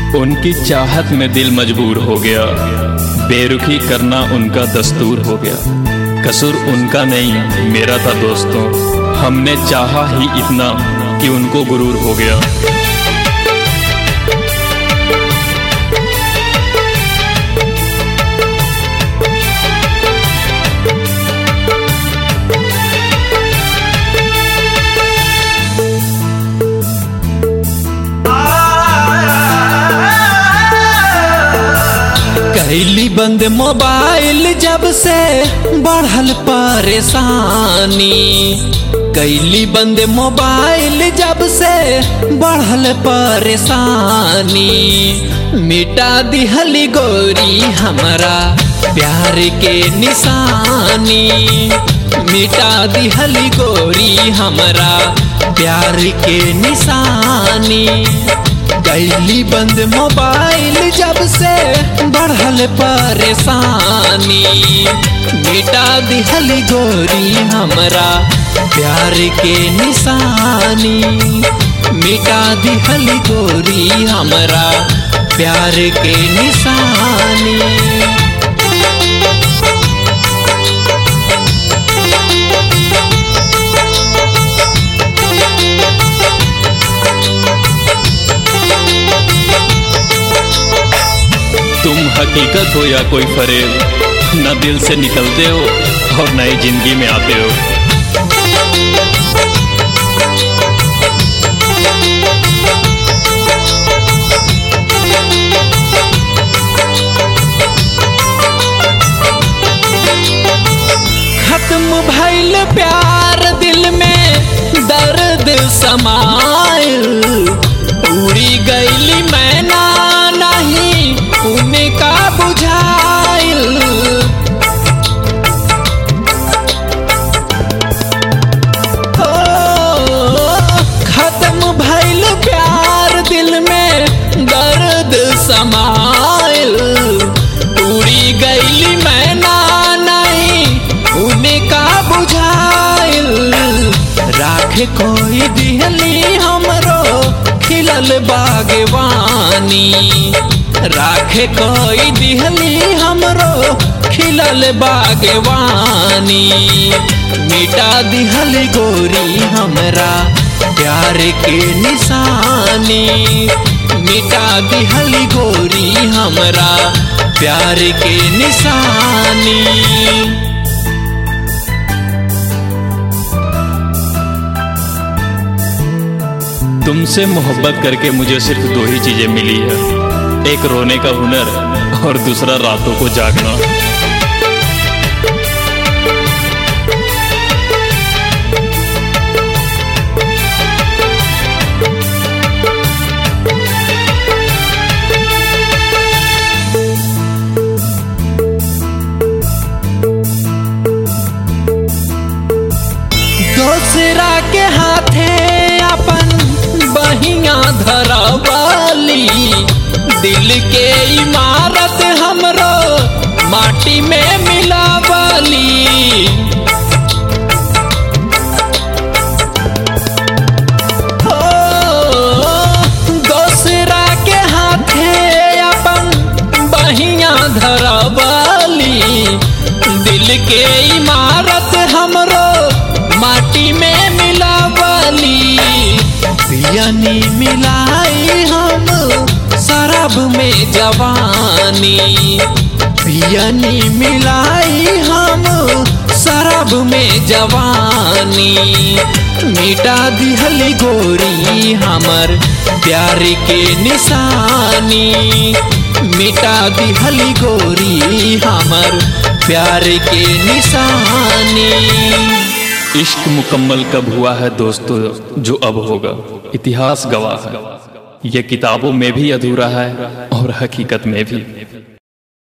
उनकी चाहत में दिल मजबूर हो गया बेरुखी करना उनका दस्तूर हो गया कसूर उनका नहीं मेरा था दोस्तों हमने चाहा ही इतना कि उनको गुरूर हो गया कैली बंद मोबाइल जब से बढ़ल परेशानी कैली बंद मोबाइल जब से बढ़ल परेशानी मिटा दिहली गोरी हमारा प्यार के निशानी मिटा दिहली गोरी हमारा प्यार के निशानी कैली बंद मोबाइल जब से बढ़ल परेशानी मिटा दिहल गोरी हमरा प्यार के निशानी मिटा दिहल गोरी हमरा प्यार के निशानी तुम हकीकत हो या कोई फरेब न दिल से निकलते हो और नई जिंदगी में आते हो खत्म भइल प्यार दिल में दर्द समाइल उड़ी गईली मैना नहीं उनका बुझाइल हो, खत्म भइल प्यार दिल में दर्द समाइल उड़ी गईली मैना नहीं उनका बुझाइल राख कोई दिहली हमरो खिलल बागवानी राख कोई दिहली हमरो खिलल बागवानी मिटा दिहल गोरी हमरा प्यार के निशानी मिटा दिहल गोरी हमरा प्यार के निशानी तुमसे मोहब्बत करके मुझे सिर्फ दो ही चीजें मिली है एक रोने का हुनर और दूसरा रातों को जागना दूसरा के हाथे अपन बहिया धरवाली दिल के इमारत हमरो माटी में मिलावाली हो, दूसरा के हाथे अपन बहिया धरवाली दिल के इमारत हमरो माटी में मिलावाली पियनी मिलाई हम शराब में जवानी पियनी मिलाई हम शराब में जवानी मिटा दिहली गोरी हमर प्यार के निशानी मिटा दिहली गोरी हमर प्यार के निशानी इश्क मुकम्मल कब हुआ है दोस्तों जो अब होगा इतिहास गवाह है यह किताबों में भी अधूरा है और हकीकत में भी